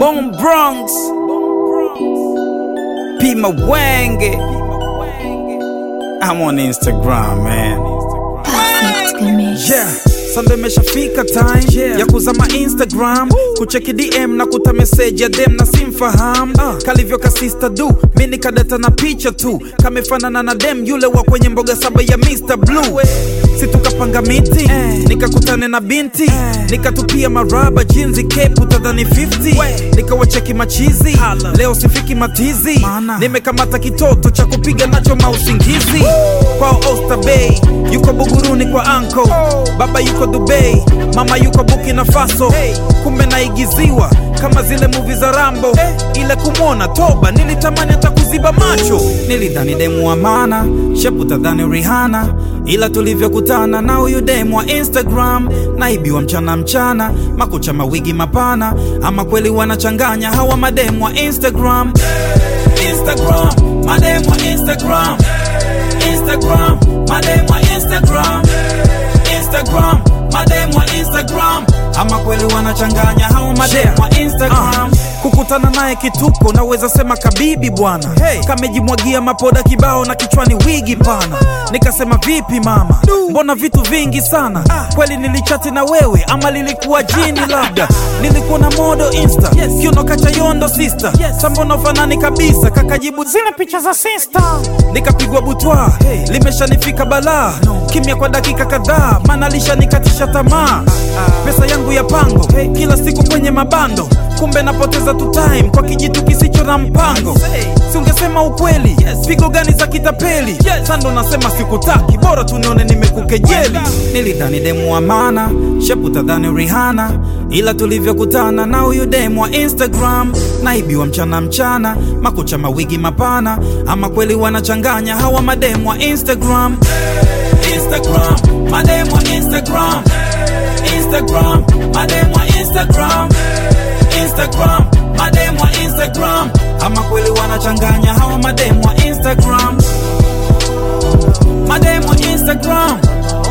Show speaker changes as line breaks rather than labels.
Bone Bronx, Pima Wenge. I'm on Instagram, man.
Perfect mix.
Yeah. Sasa imeshafika time yeah. ya kuzama Instagram kucheki DM na kuta message ya dem na simfaham uh. kalivyo kasista du mi nikadata na picha tu kamefanana na dem yule wa kwenye mboga saba ya Mr. Blue si tukapanga miti eh. nikakutane na binti eh. nikatupia maraba jinzi kepu tadhani 50 nikawacheki machizi leo sifiki matizi Mana. nimekamata kitoto cha kupiga nacho mausingizi kwao Oyster Bay yuko Buguruni kwa anko baba yuko Dubai mama yuko Burkina Faso kumbe naigiziwa kama zile muvi za Rambo ile kumwona toba nilitamani hata kuziba macho nilidhani demu wa maana shepu tadhani Rihanna ila tulivyokutana na huyu demu wa Instagram naibiwa mchana mchana makucha mawigi mapana ama kweli wanachanganya hawa mademu wa Instagram Instagram mademu wa Instagram Instagram mademu wa Instagram Instagram mademu wa Instagram ama kweli wanachanganya hao mademu wa Instagram kukutana naye kituko naweza sema kabibi bwana hey. kamejimwagia mapoda kibao na kichwani wigi pana nikasema vipi mama mbona vitu vingi sana kweli nilichati na wewe ama lilikuwa jini labda nilikuwa na modo insta yes. kiuno kachayondo sister yes. sambono fanani kabisa kakajibu zile picha za sister nikapigwa butwa hey. limeshanifika balaa no. kimya kwa dakika kadhaa maana lishanikatisha tamaa pesa yangu ya pango hey. kila siku kwenye mabando kumbe napoteza tu time kwa kijitu kisicho na mpango si ungesema ukweli yes. pigo gani za kitapeli yes. sando nasema sikutaki bora tunione nimekukejeli nilidhani demu wa maana shepu tadhani Rihanna ila tulivyokutana na huyu demu wa Instagram naibiwa mchana mchana makucha mawigi mapana ama kweli wanachanganya hawa mademu wa Instagram Instagram mademu wa Instagram Instagram mademu wa Instagram Instagram mademu wa Instagram ama kweli wanachanganya hawa mademu wa Instagram mademu wa Instagram